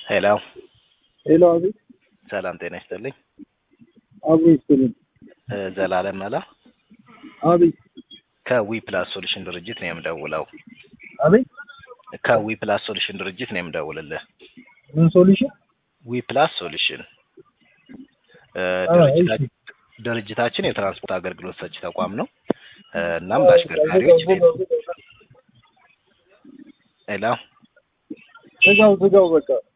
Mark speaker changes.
Speaker 1: ሄሎ
Speaker 2: ሄሎ፣ አቤት።
Speaker 1: ሰላም ጤና ይስጥልኝ።
Speaker 2: አብሮ ይስጥልኝ።
Speaker 1: እ ዘላለም መላ
Speaker 2: አቤት።
Speaker 1: ከዊ ፕላስ ሶሉሽን ድርጅት ነው የምደውለው።
Speaker 2: አቤት።
Speaker 1: ከዊ ፕላስ ሶሉሽን ድርጅት ነው የምደውልልህ።
Speaker 2: ምን ሶሉሽን?
Speaker 1: ዊ ፕላስ ሶሉሽን እ
Speaker 2: አ፣
Speaker 1: ድርጅታ- ድርጅታችን የትራንስፖርት አገልግሎት ሰጪ ተቋም ነው። እ እናም ለአሽከርካሪዎች ሄሎ
Speaker 2: ዝጋው ዝጋው፣ በቃ